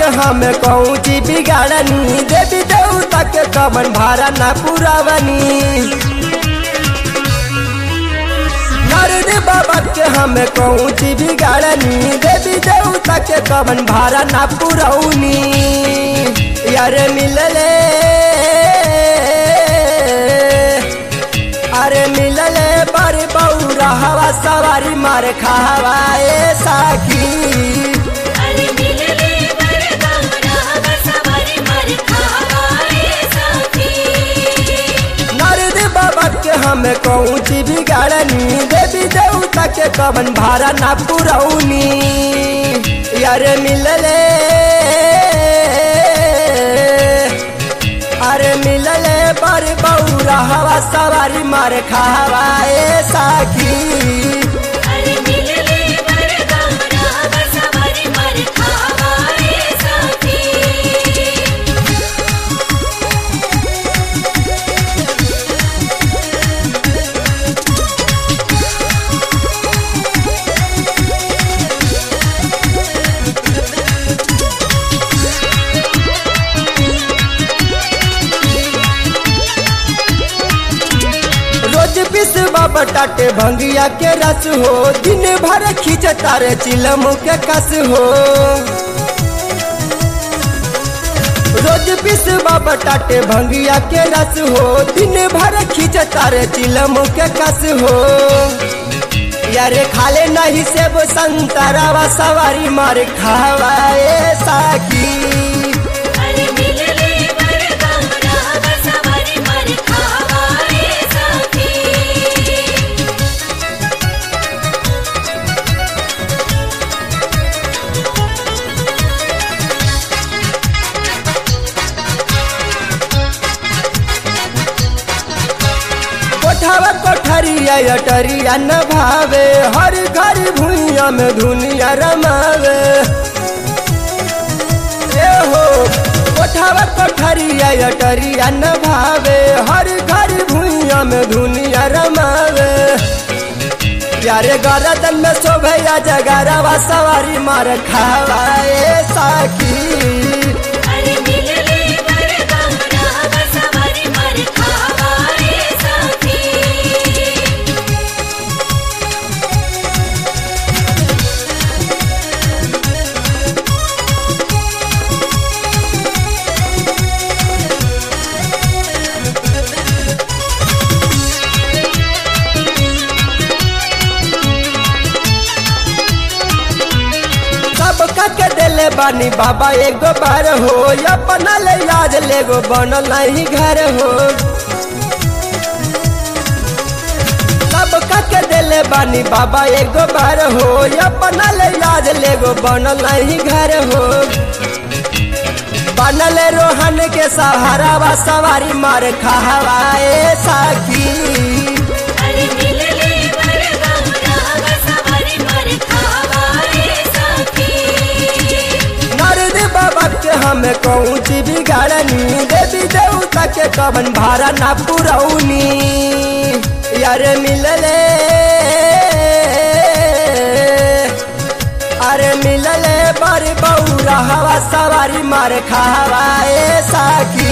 के हम कौची बिगाड़नी देवी देवता के कमन भारा ना पुरावनी नारद बाबा के हम कौची बिगाड़नी देवी देवता के कमन भारा ना पुरौनी यार मिलले अरे मिलले पर बौरा हवा सवारी मार खावाए साखी अरे मिलले बरगौरा बसवारी मर खावाए साथी नारद बाबा के हम कौची बिगाड़नी देवी देवता के कवन भारा ना पुरौनी यार मिलले अरे मिलले पर बौरा हवा सवारी मार खावाए साखी अरे मिलले बरगौरा बसवारी मर खावाए साथी रोज पिसवा बटाटे भंगिया के रस हो दिन भर खींच तारे चिलम के कस हो रोज पिसवा बटाटे भंगिया के रस हो दिन भर खींच तारे चिलम के कस हो यारे खाले नहीं सेब संतरावा सवारी मार खावाए साकी अरे मिलले बरगौरा बसवारी मर खावाए साथी कोठावा कोठरिया अटरिया न भावे हर घर भुइया में दुनिया रमावे ए हो कोठावा कोठरिया अटरिया न भावे हर घर भुइया में दुनिया रमावे प्यारे गरदन में शोभया जगरवा सवारी मार खावाए साकी अरे मिलले बरगौरा बसवारी मर खावाए साथी सबका के दिले बानी बाबा एगो बार हो अपना ले याद लेगो बनल नहीं घर हो सबका के दिले बानी बाबा एगो बार हो अपना ले याद लेगो बनल नहीं घर हो बनल रोहन के सहारा वा सवारी मार खावाए साकी अरे मिलले बरगौरा बसवारी मर खावाए साथी नारद बाबा के हम कौची बिगाड़नी देवी देवता के कवन भारा ना पुरौनी यार मिलले अरे मिलले बड़ बौरा हवा सवारी मार खावाए साकी